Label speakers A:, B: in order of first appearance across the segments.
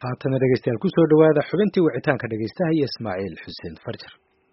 A: haatana dhegeystayaal kusoo dhawaada xubintii wicitaanka dhegeystaha iyo ismaaciil xuseen farjar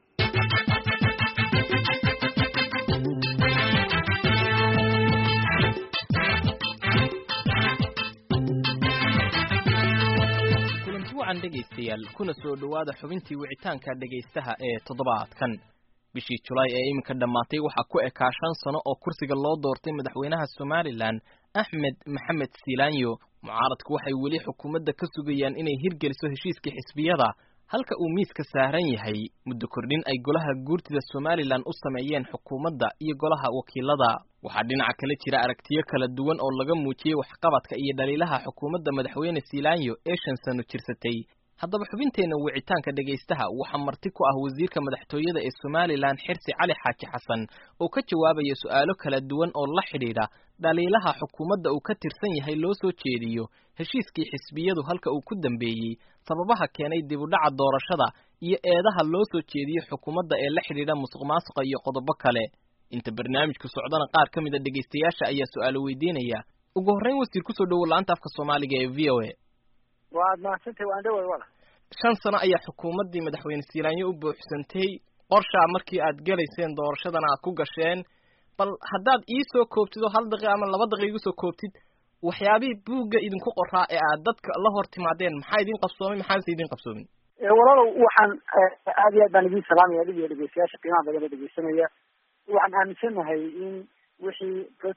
B: kulanti wacan dhegaystayaal kuna soo dhowaada xubintii wicitaanka dhegaystaha ee toddobaadkan bishii julaay ee iminka dhammaatay waxaa ku ekaa shan sano oo kursiga loo doortay madaxweynaha somalilan axmed maxamed silaanyo mucaaradku waxay weli xukuumadda ka sugayaan inay hirgeliso heshiiskii xisbiyada halka uu miiska saaran yahay muddo kordhin ay golaha guurtida somalilan u sameeyeen xukuumadda iyo golaha wakiilada waxaa dhinaca kale jira aragtiyo kala duwan oo laga muujiyey waxqabadka iyo dhaliilaha xukuumadda madaxweyne silaanyo ee shan sano jirsatay haddaba xubinteenna wicitaanka dhegaystaha waxaa marti ku ah wasiirka madaxtooyada ee somalilan xirsi cali xaaji xasan oo ka jawaabaya su'aalo kala duwan oo la xidhiidha dhaliilaha xukuumadda uu ka tirsan yahay loo soo jeediyo heshiiskii xisbiyadu halka uu ku dambeeyey sababaha keenay dib u dhaca doorashada iyo eedaha loo soo jeediyo xukuumadda ee la xidhiidha musuq maasuqa iyo qodobo kale inta barnaamijku socdana qaar ka mid a dhegaystayaasha ayaa su'aalo weydiinaya ugu horreyn wasiir kusoo dhowow la-anta afka soomaaliga ee v o a
C: waad mahadsantay waan dhaway wala
B: shan sano ayaa xukuumaddii madaxweyne silaanyo u buuxsantay qorshaa markii aad gelayseen doorashadana aad ku gasheen bal haddaad ii soo koobtid oo hal daqiiqa ama laba daqiiqa igu soo koobtid waxyaabihii buugga idinku qoraa ee aad dadka la hor timaadeen maxaa idin qabsoomay maxaase idin qabsoomin
C: walaalow waxaan aad iyo aad baan idin salaamaya adig iyo dhegeystayaasha qiimaha badan oo dhegeysanaya waxaan aaminsanahay in wixii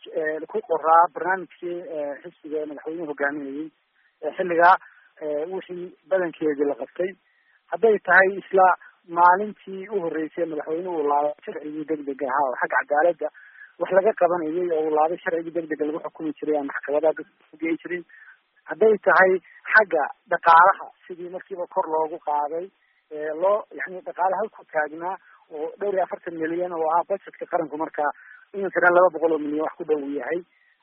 C: ku qoraa barnaamijkii xisbiga madaxweynuhu hogaaminayey xilligaa wixii badankeedii la qabtay hadday tahay isla maalintii u horreysay madaxweynuhu uu laabay sharcigii degdega ahaa oo xagga cadaaladda wax laga qabanayay oo uu laabay sharcigii degdega lagu xukumi jiray aan maxkamadaha dadkugei jirin hadday tahay xagga dhaqaalaha sidii markiiba kor loogu qaaday loo yani dhaqaale halku taagnaa oo dhowr iyo afartan milyan oo ahaa budgetka qaranku markaa iminkana laba boqol oo milyan wax ku dhow yahay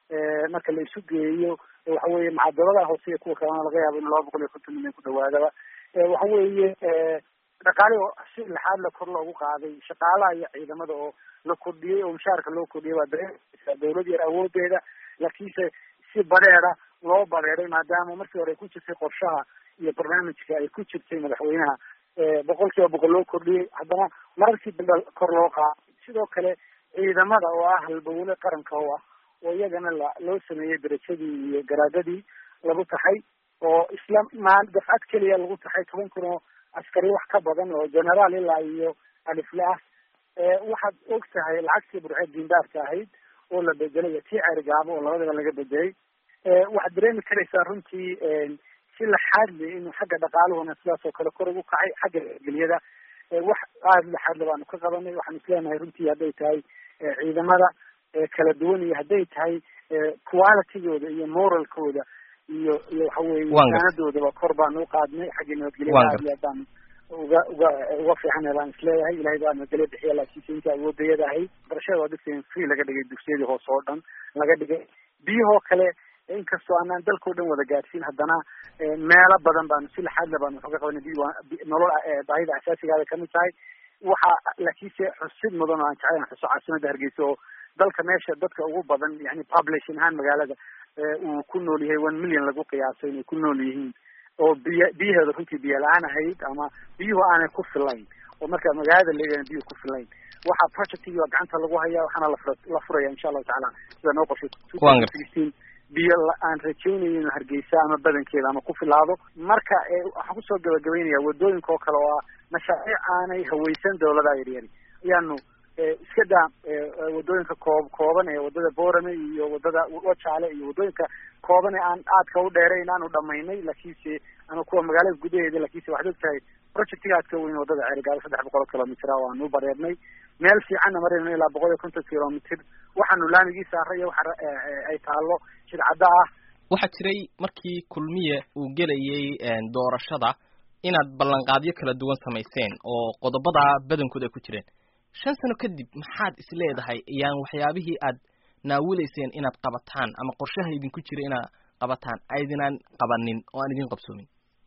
C: marka la isu geeyo waxa weeye macadaladaha hoose iyo kuwa kalena laga yaabo in laba boqol iyo konton milyan ku dhawaadaba waxa weeye dhaqaale oo si lixaad la kor loogu qaaday shaqaalaha iyo ciidamada oo la kordhiyey oo mushaarka loo kordhiyay waa dareemaysaa dawlad yar awoodeeda laakiinse si badeeda loo badeeday maadaama markii hore ay ku jirtay qorshaha iyo barnaamijka ay ku jirtay madaxweynaha boqol kiiba boqol loo kordhiyey haddana mararkii dambe kor loo qaaday sidoo kale ciidamada oo ah halbowle qaranka oo ah oo iyagana la loo sameeyey darajadii iyo garaadadii lagu taxay oo isla maal dafcad keliya lagu taxay toban kun oo askari wax ka badan oo generaal ilaa iyo alifle ah waxaad og tahay lacagtii burceed diindaarka ahayd oo la bedelay tii ceerigaabo oo labadaba laga bedelay waxaad dareemi karaysaa runtii si laxaadle inuu xagga dhaqaaluhuna sidaas oo kale kor ugu kacay xagga geliyada wax aada laxaadle baanu ka qabanay waxaan isleenahay runtii hadday tahay ciidamada kala duwan iyo hadday tahay qualitygooda iyo moralkooda iyo iyo waxa weye saanadoodaba kor baanu uqaadnay xagga nabadgelyada aad iyo aad baanu uga uga uga fiican baan isleeyahay ilahay baa nabadgelyo bixiya laakiinse inta awoodayada ahayd barashada waa dadka free laga dhigay dugsiyadii hoose oo dhan laga dhigay biyahoo kale inkastoo aanaan dalkao dhan wada gaadhsiin haddana meelo badan baanu si laxaadle baanu waxuga qabanay bi nolol baahida asaasigaada kamid tahay waxa laakiinse xusid mudan oo aan jeclayn xuso caasimada hargeysa oo dalka meesha dadka ugu badan yani population ahaan magaalada uu ku nool yahay one million lagu qiyaaso inay ku nool yihiin oo biy biyaheeda runtii biyo la-aan ahayd ama biyuhu aanay ku filayn oo marka magaalada leegahan biyuhu ku filayn waxaa projectigi waa gacanta lagu hayaa waxaana lafura la furaya insha allahu tacaala sida noo qorshay two thousand sixteen biyo aan rajaynaya inu hargeysa ama badankeeda ama ku filaado marka waxaan kusoo gabagabeynaya wadooyinka oo kale oo ah mashaariic aanay haweysan dawladaha yaryari ayaanu iska daa wadooyinka koob kooban ee wadada boorame iyo wadada wajaale iyo wadooyinka kooban ee aan aadka u dheerayn aanu dhamaynay laakiinse ama kuwa magaalada gudaheeda laakiinse waxaad og tahay projectiga aadka weyn wadada ceerigaabo saddex boqol kilomitr waanu bareernay meel fiicanna marayno ilaa boqol iyo konton kilomitr waxaanu laamigii saaraya waxa ay taalo shidcadda ah
B: waxaa jiray markii kulmiye uu gelayay doorashada inaad ballanqaadyo kala duwan samayseen oo qodobada badankood ay ku jireen shan sano kadib maxaad is leedahay ayaan waxyaabihii aad naawilayseen inaad qabataan ama qorshaha idinku jira inaad qabataan aydinaan qabanin oo aan idin qabsoomin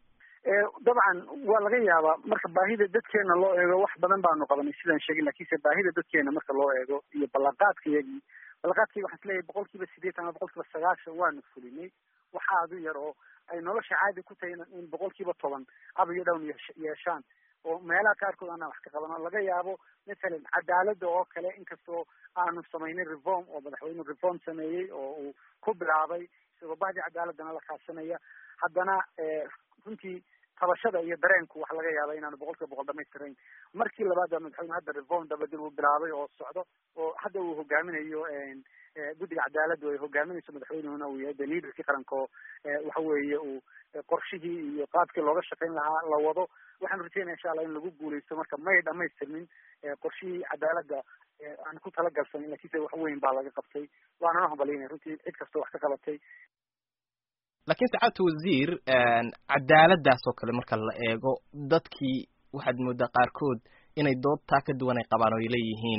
C: dabcan waa laga yaabaa marka baahida dadkeena loo eego wax badan baanu qabanay sidaan sheegin lakiinse baahida dadkeena marka loo eego iyo ballanqaadkayagii ballanqaadkayga waxaan isleeyahay boqol kiiba sideetan ama boqol kiiba sagaashan waanu fulinay wax aada u yar oo ay nolosha caadi ku tahay in boqol kiiba toban up iyo down yeeshaan oo meelaha qaarkood aanaan wax ka qabano laga yaabo mathalan cadaaladda oo kale inkastoo aanu samaynin reform oo madaxweyne reform sameeyey oo uu ku bilaabay isagoo bahdii cadaaladana la kaashanaya haddana runtii tabashada iyo dareenku waxa laga yaaba inaanu boqol kiiba boqol dhamaystirayn markii labaad baa madaxweyne hadda reform dabadil uu bilaabay oo socdo oo hadda uu hogaaminayo guddiga cadaaladda ay hogaaminayso madaxweynehuna uu yahay de liaderkii qaranka oo waxa weeye uu qorshihii iyo qaabkii looga shaqayn lahaa la wado waxaan rajeynaya insha allah in lagu guuleysto marka may dhamaystirmin qorshihii cadaaladda aan ku talagalsanin lakiinse wax weyn baa laga qabtay waanana hambalinaya runtii cid kastoo wax ka qabatay
B: laakiin sacaadta wasiir cadaaladdaas oo kale marka la eego dadkii waxaad moodaa qaarkood inay doodtaa ka duwan ay qabaan oo ay leeyihiin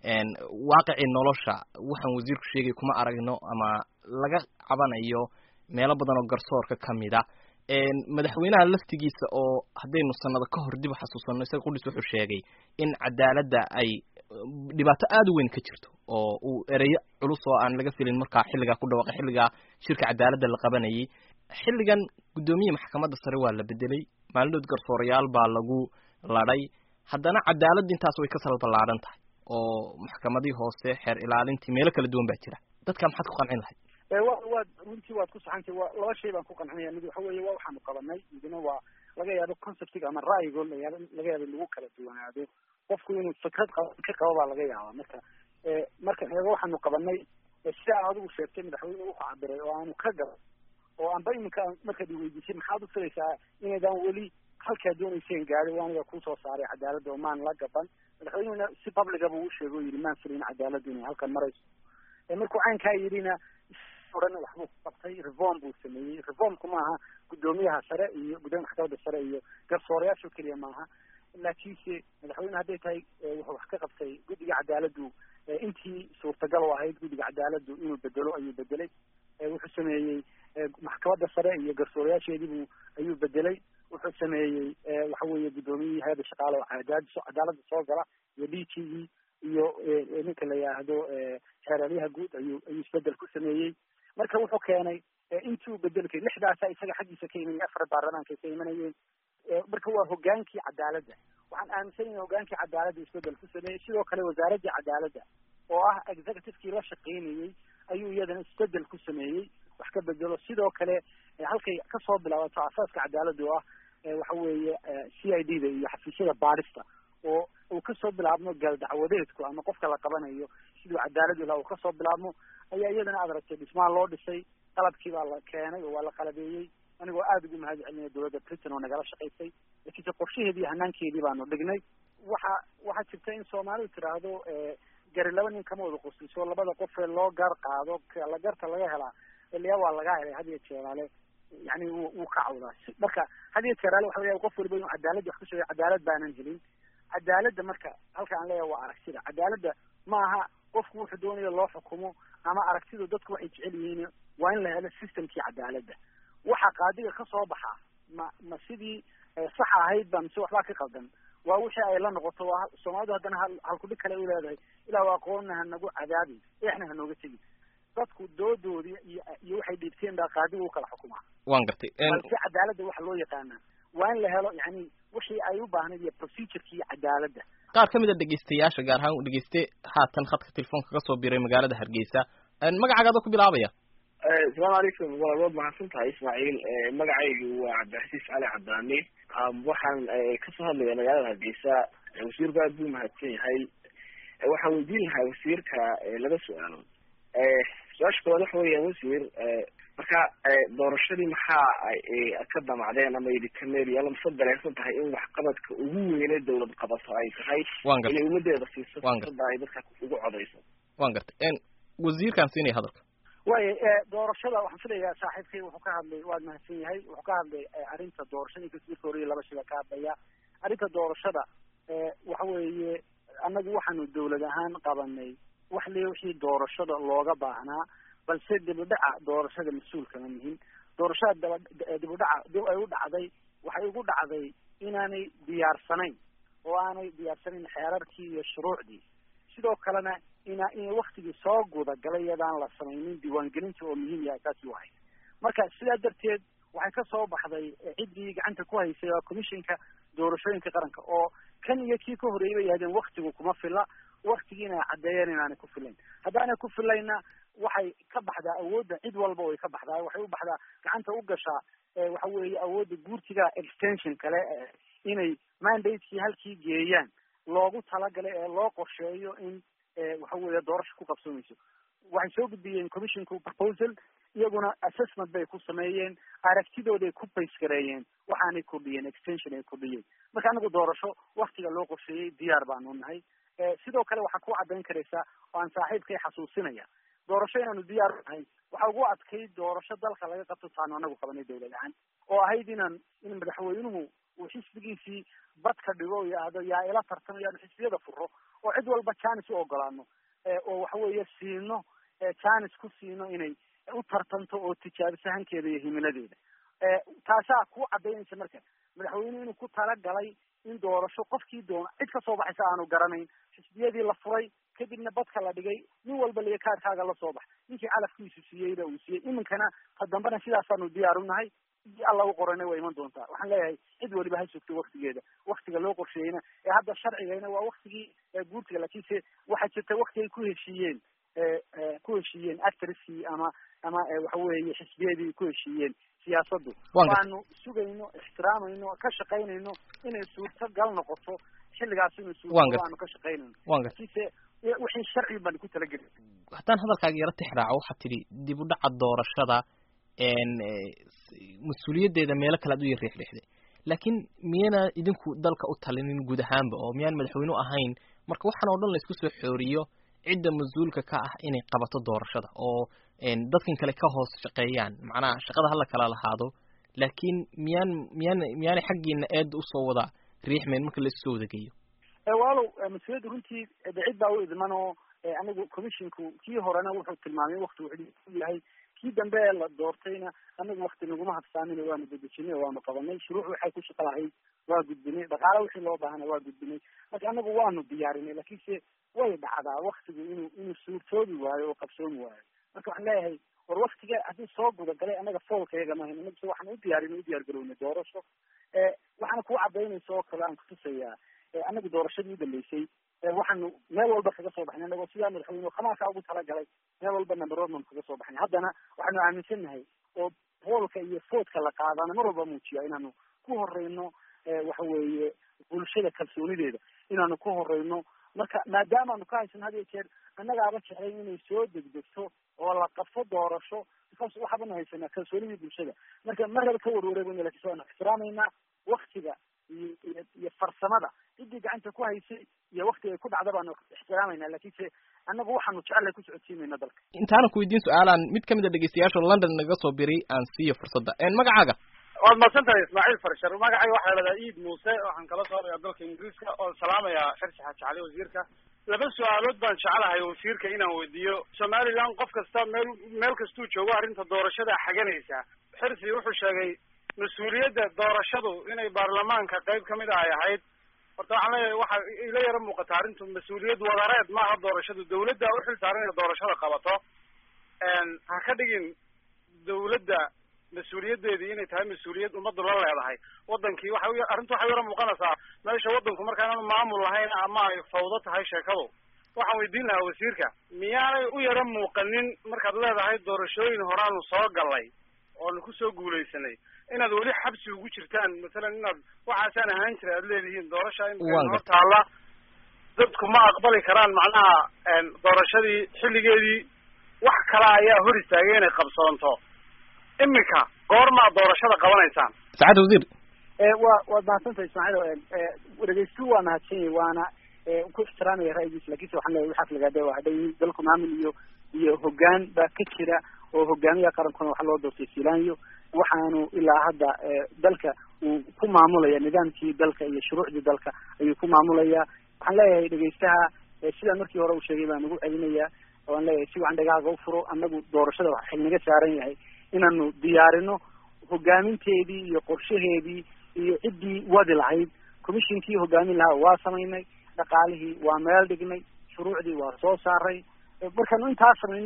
B: waaqicii nolosha waxaan wasiirku sheegay kuma aragno ama laga cabanayo meelo badan oo garsoorka kamid a madaxweynaha laftigiisa oo haddaynu sanado ka hor dib u xasuusanno isaga qudhis wuxuu sheegay in cadaaladda ay dhibaato aada u weyn ka jirto oo uu ereyo culus oo aan laga filin markaa xilligaa ku dhawaaqay xilligaa shirka cadaaladda la qabanayay xilligan guddoomiye maxkamadda sare waa la bedelay maalinood garsoorayaal baa lagu ladhay haddana cadaaladda intaas way ka salballaadhan tahay oo maxkamadii hoose xeer ilaalintii meelo kala duwan baa jira dadka maxaad ku qancin lahayd
C: wa waad runtii waad ku saxantay wa laba shay baan ku qancinaya mid waxa weeye waa waxaanu qabanay midna waa laga yaabo conceptiga ama ra'yigo layaab laga yaabo in lagu kala duwanaado qofku inuu fikrad qaba ka qabo baa laga yaabaa marka marka eego waxaanu qabanay sida aan adigu sheegtay madaxweyne wuxuu cabiray oo aanu ka gaba oo anba iminka markaad iweydiisay maxaad u filaysaa inaydaan weli halkaa doonayseen gaadi waa aniga kusoo saaray cadaaladda oo maan la gaban madaxweynehuna si publica buu u sheegay o yidhi maan filin cadaaladdu inay halkan marayso markuu caynkaa yidhina oran waxbuu qabtay reform buu sameeyey reformku maaha guddoomiyaha sare iyo guddoomiya maxkamadda sare iyo garsoorayaasho keliya maaha laakiinse madaxweyne hadday tahay wuxuu wax ka qabtay guddiga cadaaladdu intii suurtagal u ahayd guddiga cadaaladdu inuu bedelo ayuu bedelay wuxuu sameeyey maxkamadda sare iyo garsoorayaasheediibuu ayuu bedelay wuxuu sameeyey waxa weeye guddoomiyihii hay-adda shaqaale oo cadaad cadaaladda soo gala iyo d t e iyo ninka la yidhaahdo xeeralyaha guud ayuu ayuu isbedel ku sameeyey marka wuxuu keenay intuu bedelkay lixdaasa isaga xaggiisa ka imanaya afar baarlamaanka ka imanayeen marka waa hogaankii cadaaladda waxaan aaminsanaya hogaankii cadaaladda isbedel ku sameeyey sidoo kale wasaaraddii cadaaladda oo ah executivekii la shaqaynayey ayuu iyadana isbedel ku sameeyey wax ka bedelo sidoo kale halkay kasoo bilaabato asaaska cadaaladda oo ah waxa weeye c i d da iyo xafiisyada baadhista oo uu kasoo bilaabmo gaaldacwadeedku ama qofka la qabanayo siduu cadaalad ilaha uu kasoo bilaabmo ayaa iyadana aad aragtay dhismaha loo dhisay qalabkii baa la keenay oo waa la qalabeeyey anigoo aada ugu mahad celinaya dowladda britain oo nagala shaqaysay lakiinse qorshaheedii hanaankeedii baanu dhignay waxa waxaa jirta in soomaalidu tiraahdo gari laba nin kama wada qosliso labada qofee loo gar qaado la garta laga helaa ilyaa waa laga helay had iyo jeeraale yani wuu wuu ka cawdaa marka had iyo jeeraale waxa laga yaba qof waliba inuu cadaaladdi wax ku sheegay cadaalad baanan helin cadaaladda marka halka aan leeyahay waa aragtida cadaaladda ma aha qofku wuxuu doonayo loo xukumo ama aragtidu dadku waxay jecel yihiin waa in la helo systemkii cadaaladda waxa qaadiga ka soo baxa ma ma sidii sax ahayd ba mise waxbaa ka qaldan waa wixii ay la noqoto waa soomaalidu haddana hal halkudhig kale u leedahay ilaa aqoonna hanagu cadaabi eexna hanooga tegi dadku doodoodii iyo iyo waxay dhiibteen baa qaadiga u kala xukumaa
B: waan gartay
C: balse cadaaladda waxa loo yaqaanaa waa in la helo yani wixii ay u baahnayd iyo procedureki iyo cadaaladda
B: qaar ka mid a dhegeystayaasha gaar ahaan u dhegeyste haatan khadka telefoonka kasoo biray magaalada hargeysa magacaaga ku bilaabaya
D: asalaamu calaykum waa waad mahadsan tahay ismaaciil magacaygu waa cabdixasiis cali cadaani waxaan kasoo hadlaya magaalada hargeysa wasiirku aad buu mahadsan yahay waxaan weydiin lahaa wasiirka laba su-aalood su-aasha koowaad waxa weeyaan wasiir marka doorashadii maxaa ka damacdeen ama idinkameeriya lamase dareensan tahay in waxqabadka ugu weyne dawlad qabato ay tahay
B: wan gartay
D: inay ummadeeda siiso
B: Waan gartay.
D: fursada ay dadka ugu codeyso
B: waan gartay wasiirkaan siinaya hadalka
C: waayo doorashada waxaan filayaa saaxiibkay wuxuu ka hadlay waad mahadsan yahay wuxuu ka hadlay arrinta doorashada inkasta marka hore laba shila ka hadlaya arrinta doorashada waxa weeye annagu waxaanu dawlad ahaan qabanay wax le wixii doorashada looga baahnaa balse dibudhaca doorashada mas-uulkama mihin doorashada daba dibudhaca dib ay u dhacday waxay ugu dhacday inaanay diyaarsanayn oo aanay diyaarsanayn xeerarkii iyo shuruucdii sidoo kalena ina inay waktigii soo guda galay iyadaan la samaynin diiwaangelinta oo muhiim yahay taasi wahay marka sidaa darteed waxay ka soo baxday ciddii gacanta ku haysay waa commissionka doorashooyinka qaranka oo kan iyo kii ka horreeyay bay yahdeen waktigu kuma fila waktigiina ay caddeeyeen inaanay ku filayn haddaanay ku filayna waxay ka baxdaa awoodda cid walba way ka baxdaa waxay u baxdaa gacanta u gashaa waxa weeye awoodda guurtiga extension kale inay mandatekii halkii geeyaan loogu talagalay ee loo qorsheeyo in waxa weeye doorasho ku qabsoomayso waxay soo gudbiyeen commissionku proposal iyaguna assessment bay ku sameeyeen aragtidooday ku baysgareeyeen waxaanay kordhiyeen extension ay kordhiyeen marka anagu doorasho waktiga loo qorsheeyey diyaar baanu nahay sidoo kale waxaa ku caddayn karaysaa oo aan saaxiibkay xasuusinaya doorasho inaanu diyaar u nahay waxa ugu adkayd doorasho dalka laga qabto taanu anagu qabanay dawlad ahaan oo ahayd inaan in madaxweynuhu uu xisbigiisii badka dhigo yahdo yaa ila tartamo yaanu xisbiyada furo oo cid walba janis u ogolaano oo waxa weeye siino janis ku siino inay u tartanto oo tijaabiso hankeeda iyo himiladeeda taasaa ku cadaynaysa marka madaxweynuhu inuu ku talagalay in doorasho qofkii doona cid kasoo baxaysa aanu garanayn xisbiyadii la furay kadibna badka la dhigay nin walba liga kaarkaaga lasoo bax ninkii calafkiisu siiyeyba uu siiyey iminkana ta dambena sidaasaanu diyaar u nahay sidii alla u qorana waa iman doontaa waxaan leeyahay cid waliba ha sugto waktigeeda waktiga loo qorsheeyeyna ee hadda sharcigayna waa waktigii guurtiga laakiinse waxaa jirta wakti ay ku heshiiyeen ku heshiiyeen actriskii ama ama waxa weeye xisbiyadii ku heshiiyeen siyaasaddu waanu sugayno ixtiraamayno ka shaqaynayno inay suurtagal noqoto xilligaas inuu suurtagal aanu ka shaqaynayno laakiinse wixii sharci baan ku talageli
B: haddaan hadalkaaga yaro tixraaco waxaad tidhi dib u dhaca doorashada mas-uuliyaddeeda meelo kale ad u yar riixriixday laakiin miyana idinku dalka u talinin guud ahaanba oo miyaan madaxweynu ahayn marka waxaan oo dhan laysku soo xooriyo cidda mas-uulka ka ah inay qabato doorashada oo dadkan kale ka hoos shaqeeyaan macnaha shaqada hala kala lahaado laakiin miyaan miyaan miyaanay xaggiina eedda usoo wada riixmayn marka la isusoo wada geeyo
C: walow mas-uuliyadda runtii de cid baa u idman oo anigu commissionku kii horena wuxuu tilmaamay wakti wuxuu yahay kii dambe ee la doortayna anagu wakti naguma habsaamin waanu dedejinay oo waanu qabanay shuruuc waxay ku shaqo lahayd waa gudbinay dhaqaale wixii loo baahana waa gudbinay marka anagu waanu diyaarinay laakiinse way dhacdaa waktigu inuu inuu suurtoobi waayo oo qabsoomi waayo marka waxaan leeyahay war waktiga haddii soo gudagalay anaga foolka iyaga mahayn anagu waxaan u diyaarinay u diyaar garownay doorasho waxaana kuu cadaynaysa oo kale aan kutusayaa anagu doorashadii u dambeysay waxaanu meel walba kaga soo baxnay anagoo sidaa madaxweyne khamaarkaa ugu talagalay meel walba numberoodnan kaga soo baxnay haddana waxaanu aaminsan nahay oo boolka iyo foodka la qaadana mar walba muujiya inaanu ku horeyno waxa weeye bulshada kalsoonideeda inaanu ku horeyno marka maadaamaanu ka haysan had iyo jeer annagaaba jeclay inay soo degdegto oo la qabto doorasho because waxaabanu haysanaa kalsoonidii bulshada marka marraba ka warwareegayno lakin waanu ixtiraamaynaa waktiga iyo iyo iyo farsamada ciddii gacanta ku haysay iyo waktiga ay ku dhacda baanu ixtiraamayna lakiinse annagu waxaanu jecellay ku socodsiinayna dalka
B: intaana ku weydiin su-aalaan mid kamid a dhegeystayaasha london naga soo biray aan siiyo fursadda magacaaga
E: waad mahadsan tahay ismaaciil farshar magacay waxaa lahahdaa iid muuse waxaan kala soorayaa dalka ingiriiska oon salaamayaa xirsi xaaji cali wasiirka laba su-aalood baan jecelahay wasiirka inaan weydiiyo somaliland qof kasta meel meel kastuu joogo arrinta doorashada xaganaysa xirsi wuxuu sheegay mas-uuliyadda doorashadu inay baarlamaanka qayb kamid a ay ahayd horta waxaan leeyahay waxa ila yaro muuqata arrintu mas-uuliyad wadareed maaha doorashadu dawladda uxil saaran inay doorashada qabato ha ka dhigin dawladda mas-uuliyaddeedii inay tahay mas-uuliyad ummaddu la leedahay wadankii waxa arrintu waxay yaro muuqanaysaa meesha waddanku marka inaanu maamul lahayn ama ay fawdo tahay sheekadu waxaan weydiin lahaa wasiirka miyaanay u yaro muuqanin markaad leedahay doorashooyin horaanu soo galay oonu kusoo guulaysanay inaad weli xabsi ugu jirtaan masalan inaad waxaasaan ahaan jira aad leedihiin doorasha in hor taalla dadku ma aqbali karaan macnaha doorashadii xilligeedii wax kale ayaa hor istaagay inay qabsoonto iminka goormaad doorashada qabanaysaan
B: saacad wasiir
C: wa waad mahadsantahay ismaaciil dhegeystu waa mahadsan yahi waana ku ixtiraamaya ra'yigiisa lakinse waxaan leeyahy waxaas lagaada waa hadhay dalku maamul iyo iyo hoggaan baa ka jira oo hogaamiyaha qarankuna waxaa loo doortay silanyo waxaanu ilaa hadda dalka uu ku maamulaya nidaamkii dalka iyo shuruucdii dalka ayuu ku maamulaya waxaan leeyahay dhegeystaha sidaan markii hore u sheegay baan ugu celinaya waan leeyahay si wacan dhagaaga u furo annagu doorashada waxa xil naga saaran yahay inaanu diyaarino hogaaminteedii iyo qorshaheedii iyo ciddii wadi lahayd commissionkii hogaamin lahaa waa samaynay dhaqaalihii waa meel dhignay shuruucdii waa soo saaray markaanu intaa samayno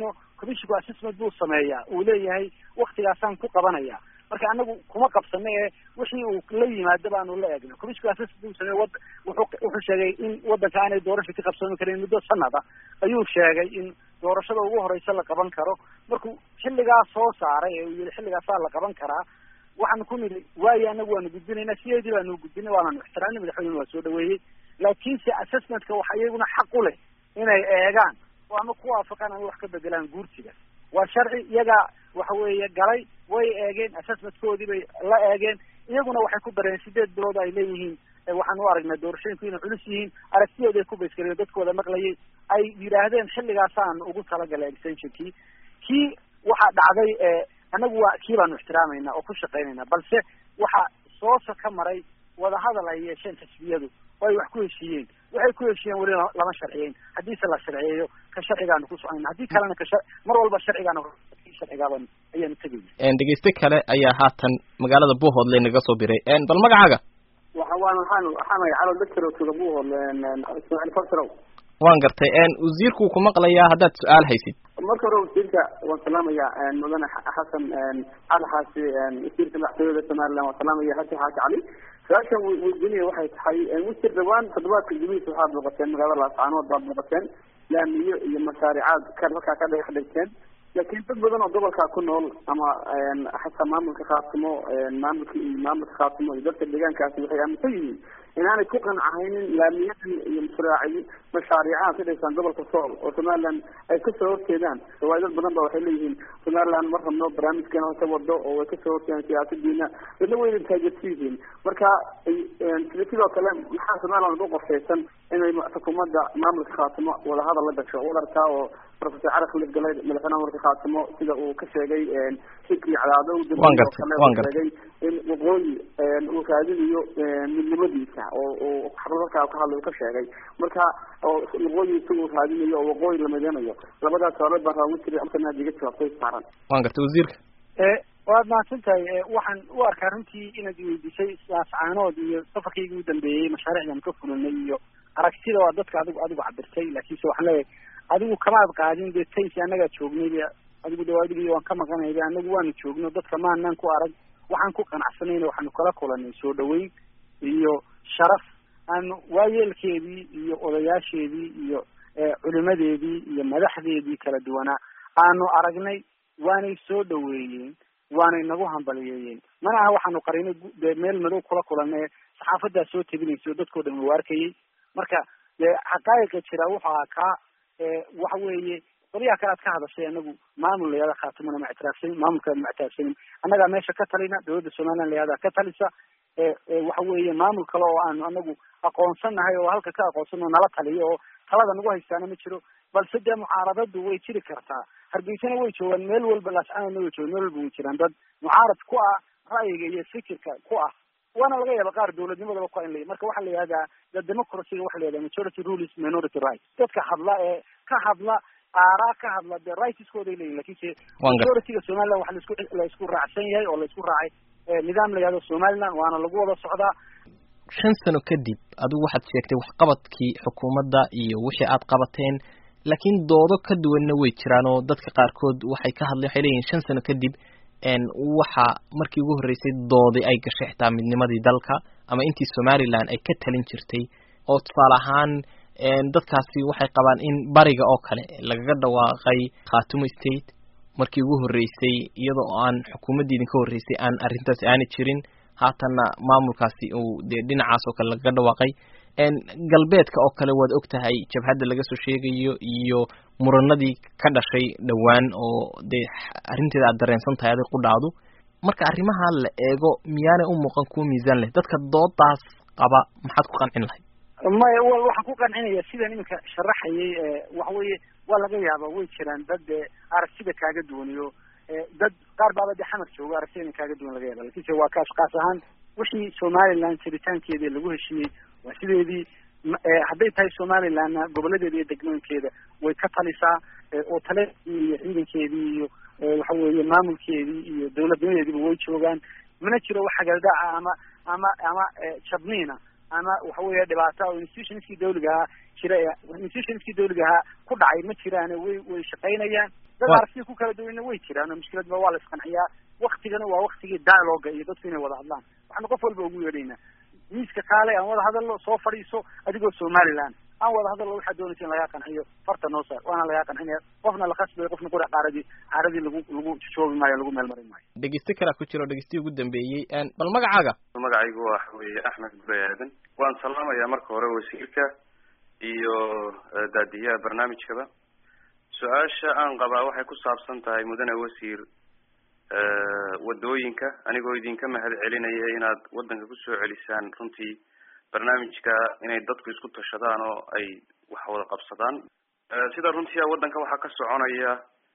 C: commissionku assessment buu sameeyaa uu leeyahay waktigaasaan ku qabanaya marka anagu kuma qabsano ee wixii uu la yimaado baanu la eegna commissionku assessment buu sameeye wad wuxuu wuxuu sheegay in waddanka aanay doorasho ka qabsoomi karin muddo sanada ayuu sheegay in doorashada ugu horeysa la qaban karo markuu xilligaas soo saaray ee uu yihi xilligaasaa la qaban karaa waxaanu ku nidhi waayo anagu waanu gudbinaynaa sideedii baanu gudbinay waananu ixtiraamnay madaxweynena waa soo dhaweeyey laakiinse assessmentka waxa iyaguna xaq u leh inay eegaan oo ama ku waafaqaan ama wax ka bedelaan guurtiga waa sharci iyagaa waxa weeye galay way eegeen assessmentkoodii bay la eegeen iyaguna waxay ku dareen sideed bilood ay leeyihiin waxaan u aragnaa doorashooyinku inay culus yihiin aragtiyooda ay ku baysgareen dadkooda maqlayay ay yidhaahdeen xilligaasaan ugu talagalay extensionkii kii waxaa dhacday anagu waa kii baanu ixtiraamayna oo ku shaqaynayna balse waxaa soosa ka maray wadahadal ay yeesheen xisbiyadu oo ay wax ku heshiiyeen waxay ku heshiiyeen weli lama sharciyeyn haddiise la sharciyeeyo ka sharcigaanu ku soconayna haddii kalena ka mar walba sharcigaanu sharcigaaban ayaanu tegayna
B: dhegeyste kale ayaa haatan magaalada buuhoodle naga soo biray bal magacaaga
F: waxa waan waxaan waxaan calo doctor tuga buuhoodle ismaaciil farsarow
B: waan gartay wasiirku ku maqlayaa haddaad su-aal haysid
F: marka hore wasiirka waan salaamaya mudane xasan cali xaasi wasiirka madaxtooyada somaliland waan salaamaya xasan xaaji cali su-aashan weydiinaya waxay tahay wasiir dhawaan toddobaadka gudihiisa waxaad booqateen magaalada laascaanood baad booqateen laamiyo iyo mashaaricaad ka halkaa ka dhagax dhigteen laakiin dad badan oo gobolkaa ku nool ama xataa maamulka khaatimo maamulka maamulka khaatimo iyo dadka deegaankaasi waxay aaminsan yihiin inaanay ku qancahaynin laamiyadan iyo mashraaci mashaariicaha ka dhigsan gobolka sool oo somaliland ay kasoo horjeedaan waayo dad badan ba waxay leeyihiin somaliland ma rabno barnaamijkeena hose wado oo way kasoo horjeedaan siyaasadiina dadna wayna taageersan yihiin marka sidoo kale maxaa somaliland u qorshaysan inay xukuumadda maamulka khaatimo wadahadal la gasho wadarkaa oo professor cali khalid galay madaxweynaha maamulka khaatimo sida uu ka sheegay shirkii cadaado sheegay in waqooyi uu raadinayo midnimadiisa oo uu xarunarkaa ka hadlay uu ka sheegay marka oo waqooyi isagu raadinayo oo waqooyi la mideynayo labadaas hore baan raa wasiir markana adiga jawaabtay saaran
B: waan gartay wasiirka
C: waad mahadsan tahay waxaan u arkaa runtii inaad iweydiisay saascaanood iyo safarkaygii u dambeeyey mashaariicdan ka fulinay iyo aragtida waa dadka adigu adigu cabirtay laakiinse waxaan leeyahay adigu kamaad qaadin dee taysi annagaa joognay adigu de adigii waan ka maqanayba anagu waanu joogno dadka maanaan ku arag waxaan ku qanacsanayna waxaanu kala kulanay soo dhaweyn iyo sharaf aanu waayeelkeedii iyo odayaasheedii iyo culimadeedii iyo madaxdeedii kala duwanaa aanu aragnay waanay soo dhaweeyeen waanay nagu hambaliyeeyeen mana aha waxaanu qarinay dee meel madow kula kulanay saxaafadaa soo tebinaysa oo dadkao dhan u arkayay marka dee xaqaa'iqa jira wuxuu ahaa kaa waxa weeye qolyaha kale aad ka hadashay anagu maamul layada khaatimona ma ictiraafsanin maamulkaada ma ictiraafsanin annagaa meesha ka talina dawladda somaliland layada ka talisa waxa weeye maamul kale oo aanu anagu aqoonsannahay oo halka ka aqoonsano nala taliyo oo talada nagu haystaana ma jiro balse dee mucaaradadu way jiri kartaa hargeysana way joogaan meel walba laascaanana way joogaan meel walba way jiraan dad mucaarad ku ah ra'yiga iyo fikirka ku ah waana laga yaaba qaar dawladnimadaba ku in la marka waxaa la yihahdaa the democracyga waxa la yihahda majority rules minority right dadka hadla ee ka hadla aaraa ka hadla dee rightskooday leeyihin lakinse majorityga somaliland waxa laisku la isku raacsan yahay oo la isku raacay nidaam la yihahdo somaliland waana lagu wada socdaa
B: shan sano kadib adigu waxaad sheegtay waxqabadkii xukuumadda iyo wixii aad qabateen laakiin doodo ka duwanna way jiraan oo dadka qaarkood waxay ka hadleen waxay leeyihin shan sano kadib waxa markii ugu horreysay doodi ay gashay xitaa midnimadii dalka ama intii somaliland ay ka talin jirtay oo tusaale ahaan dadkaasi waxay qabaan in bariga oo kale lagaga dhawaaqay khaatumo state markii ugu horreysay iyadoo aan xukuumaddii idinka horreysay aan arrintaasi aani jirin haatanna maamulkaasi uu dee dhinacaas oo kale lagaga dhawaaqay galbeedka oo kale waad og tahay jabhadda laga soo sheegayo iyo muranadii ka dhashay dhowaan oo dee arrinteeda aad dareensan tahay adig qudhaadu marka arrimaha la eego miyaanay u muuqan kuwa miisaan leh dadka doodaas qaba maxaad ku qancin lahayd
C: maya waxaan ku qancinaya sidan iminka sharaxayay waxa weeye waa laga yaaba way jiraan dad aragtida kaaga duwaniyo dad qaar baaba de xamar joogo aragtida kaaga duwan laga yaaba lakinse waa kaas kaas ahaan wixii somaliland jiritaankeedii lagu heshiiyey waa sideedii hadday tahay somalilandna goboladeeda iyo degmooyinkeeda way ka talisaa oo taleedii iyo ciidankeedii iyo waxa weeye maamulkeedii iyo dawladnimadeediiba way joogaan mana jiro wax hagaldaaca ama ama ama jabniina ama waxa weeye dhibaata oo institutionskii dawliga ahaa jira institutionskii dawliga ahaa ku dhacay ma jiraane way way shaqaynayaan dad
B: Wa-
C: aragtiya ku kala duwanna way jiraan oo mushkiladba waa la isqanciyaa waktigana waa waktigii dialoga iyo dadku inay wada hadlaan waxaanu qof walba ugu yeedhaynaa miiska kaale aan wada hadalno soo fadhiiso adigoo somaliland aan wada hadalno waxaa doonaysa in lagaa qanciyo farta noo saar waana lagaa qancinaya qofna la khasbayo qofna qura qaaradii caaradii lagu lagu joobi maayo lagu meel marin maayo
B: dhegeyste kalaa ku jira oo dhegeystii ugu dambeeyey een, bal magacaaga
G: magacaygu waxa weeye axmed gure aadan waan salaamayaa marka hore wasiirka iyo eh, daadiyaha barnaamijkaba su-aasha aan qabaa waxay ku saabsan tahay mudane wasiir eh, wadooyinka anigoo idinka mahad celinaya inaad wadanka kusoo celisaan runtii barnaamijka inay dadku isku tashadaan oo ay wax wada qabsadaan Eh, sida runtii ah wadanka waxaa ka soconaya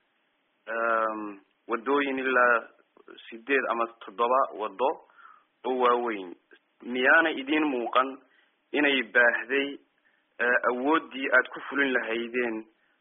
G: em, wadooyin ilaa sideed ama toddoba wado oo waaweyn miyaanay idiin muuqan inay baahday eh, awooddii aad ku fulin lahaydeen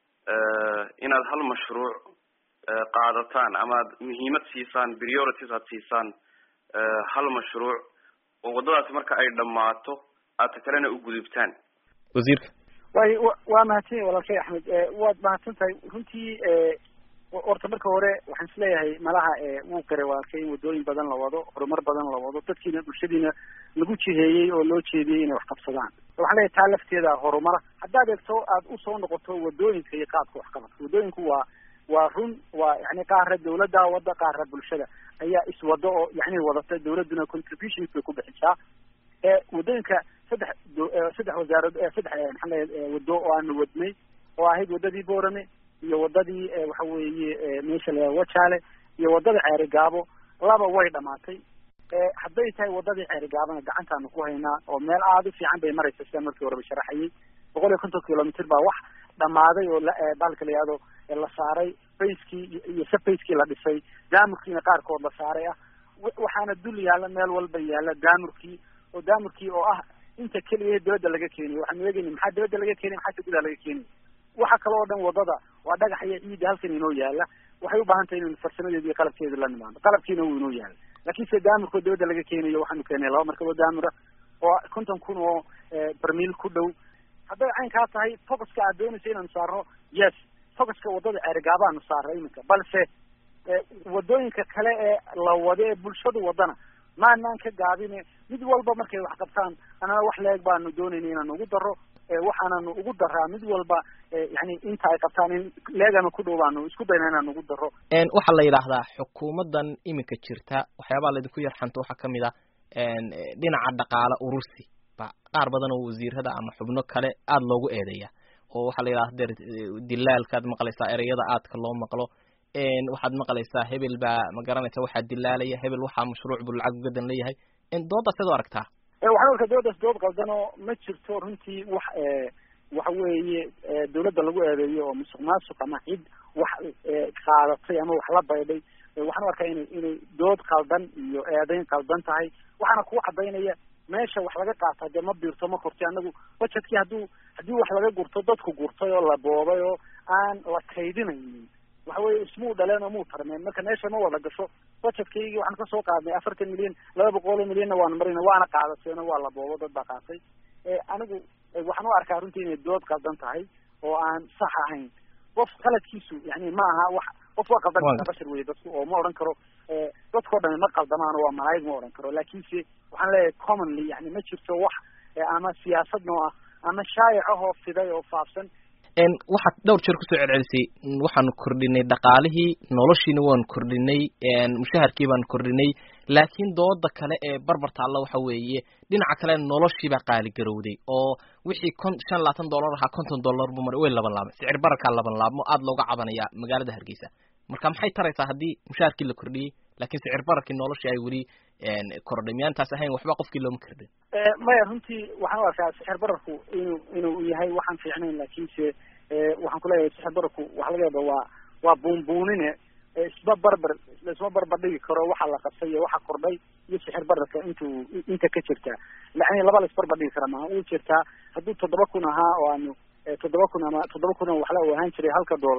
G: eh, inaad hal mashruuc eh, qaadataan ama aad muhiimad siisaan priorities aad siisaan eh, hal mashruuc oo waddadaasi marka ay dhammaato aad ta kalena u gudubtaan
B: wasiirka
C: way wa- waa mahadsan yahay walaalkay axmed Eh, waad mahadsan tahay runtii eh, ho- horta marka hore waxaan isleeyahay malaha eh, wuu garay walaalkay in wadooyin badan la wado horumar badan la wado dadkiina bulshadiina lagu jiheeyey oo loo jeediyey inay wax qabsadaan waxaan leeyahay taa lafteeda horumara haddaad eegto aad usoo noqoto wadooyinka iyo qaabka waxqabadka wadooyinku waa waa run waa yani qaara dawladda wada qaara bulshada ayaa iswado oo yani wadata dawladduna contributions bay ku bixisaa ee wadooyinka saddex do- eh, saddex wasaarad eh, saddex eh, maxaa leeyahay eh, wado oo aanu wadnay oo ahayd wadadii boorame iyo wadadii eh, waxa weeye eh, meesha la wajaale iyo wadada ceeri gaabo laba way dhamaatay Eh, hadday tahay wadadii ceeri gaabana gacantaanu ku haynaa oo meel aada u fiican bay maraysa sida markii horeba sharaxayay boqol iyo konton kilomitr baa wax dhamaaday oo la- eh, bahalka la yihahdo eh, la saaray bayskii iyo- iyo sabbayskii la dhisay daamurkiina qaarkood la saaray ah wa- waxaana dul yaalla meel walba yaalla daamurkii oo daamurkii oo ah inta keliya dibadda laga keeniyo waxaanu eegayna maxaa dibadda laga keenay maxaa gudaha laga keenay waxa kale oo dhan wadada waa dhagax iyo ciidda halkan inoo yaala waxay u baahan tahay inaynu farsamadeeda iyo qalabkeeda la nimaano qalabkiina wuu inoo yaala laakiin se daamurkoo dibadda laga keenayo waxaanu keenay laba markaboo daamura oo konton kun oo eh, barmiil ku dhow hadday caynkaa tahay focuska aad doonaysa inaanu saarno yes focuska wadada ceerigaabaanu saarna iminka balse eh, wadooyinka kale ee la wado ee bulshadu wadana maanaan ka gaabine mid walba markay wax qabtaan anana wax leeg baanu doonayna inaanu ugu daro eh, waxaananu ugu daraa mid walba eh, yani inta ay qabtaan in leegana ku dhow baanu isku dayna inaanu ugu daro
B: een, waxaa la yidhaahdaa xukuumaddan iminka jirta waxyaabaha laydinku yarxanto waxaa kamid ah een, eh, dhinaca dhaqaale urursi ba qaar badan oo wasiirada ama xubno kale aada loogu eedeeya oo waxaa la yidhahda der dilaalkaad maqlaysaa ereyada aadka loo maqlo een, waxaad maqlaysaa hebel baa ma garanaysa waxaa dilaalaya hebel waxaa mashruuc buu lacag ugadan leeyahay een, doodaas ad u aragtaa
C: Eh, waxaan arkaa dawladdaas dood qaldan oo ma jirto runtii wax eh, waxa weeye eh, dawladda lagu eedeeyo oo musuq maasuq ama cid wax eh, qaadatay ama wax la baydhay Eh, waxaan u arkaa inay inay dood qaldan iyo eedeyn qaldan tahay waxaana kugu cadaynaya meesha wax laga qaata dee ma biirto ma korti anagu budgetkii hadduu haddii wax laga gurto dadku gurtay oo la boobay oo aan la kaydinaynin waxa weye ismuu dhaleen oo muu tarmeen marka meesha ma wada gasho budgetkaygii waxaan kasoo qaadnay afartan milyan laba boqol oo milyanna waanu marina waana qaadateeno waa la boobo dad baa qaatay Eh, anigu eh, waxaan u arkaa runtii inay dood qaldan tahay oo aan sax ahayn qof qaladkiisu yani ma aha wax qof waa qaldan
B: Waa
C: kartaa bashar weye dadku oo ma odhan karo eh, dadkao dhami ma qaldamaan oo waa malaa'ig ma odhan karo laakiinse waxaan leeyahay commonly yani ma jirto wax eh, ama siyaasad noo ah ama shaayac ahoo fiday oo faafsan
B: een, waxaad dhowr jeer kusoo celcelisay n- waxaanu kordhinay dhaqaalihii noloshiina waanu kordhinay een, mushaharkii baanu kordhinay laakiin dooda kale ee barbar taalla waxa weeye dhinaca kale noloshii baa qaali garowday oo wixii kon shan labaatan dollar ahaa konton dollar buu maray way laban laabmay sicir bararkaa laban laabmo aada looga cabanaya magaalada hargeysa marka maxay taraysaa haddii mushaharkii la kordhiyey laakiin sicir bararkii noloshii ay weli een, kordhay miyaantaas ahayn waxba qofkii looma kordhin
C: Eh, maya runtii waxaan u arkaa sixir bararku inuu inuu yahay waxaan fiicnayn laakiinse eh, waxaan kuleeyahay sixir bararku waxa laga yaaba waa waa buunbuunine eh, isma barbar isma barbar dhigi karo waxa la qabtay iyo waxa kordhay iyo sixir bararka intuu inta ka jirta lacni laba la isbarbar dhigi kara maaha uu jirtaa hadduu toddoba kun ahaa oo aanu eh, toddoba kun ama toddoba kun oo waxla uu ahaan jiray halka dollar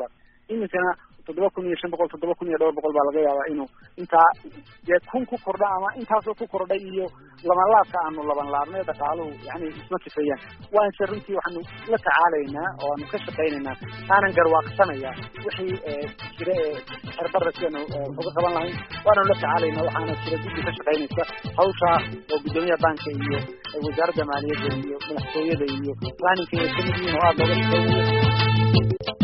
C: iminkana toddoba kun iyo shan boqol toddoba kun iyo dhowr boqol baa laga yaabaa inuu intaa dee kun ku kordha ama intaasoo ku kordhay iyo labanlaabka aanu laban laabnay dhaqaaluhu yani isma kifayaan waanse runtii waxaanu la tacaalaynaa oo aanu ka shaqaynaynaa aanan garwaaqsanaya wixii jira ee xerbara sidaanu uga qaban lahayn waanu la tacaalaynaa waxaana jira guddi ka shaqaynaysa hawshaa oo guddoomiyaha banka iyo wasaaradda maaliyadda iyo madaxtooyada iyo planninka ay kamid yihiin oo aada looga shaqaynayo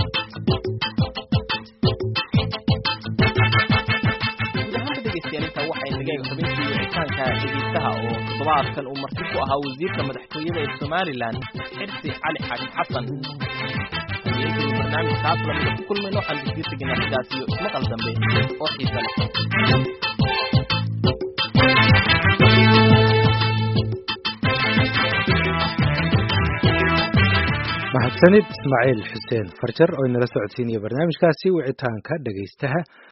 B: inta waxay nageen xubintii wicitaanka dhegeystaha oo toddobaadkan uu marti ku ahaa wasiirka madaxtooyada ee somalilan xirsi cali xaakim xasan barnaamijkaas lamida ku kulmayno waxaan disii teginaa sidaas iyo ismaqal dambe oo xiisa leh
A: mahadsanid ismaaciil xuseen farjar oo inala socodsiinaya barnaamijkaasi wicitaanka dhegaystaha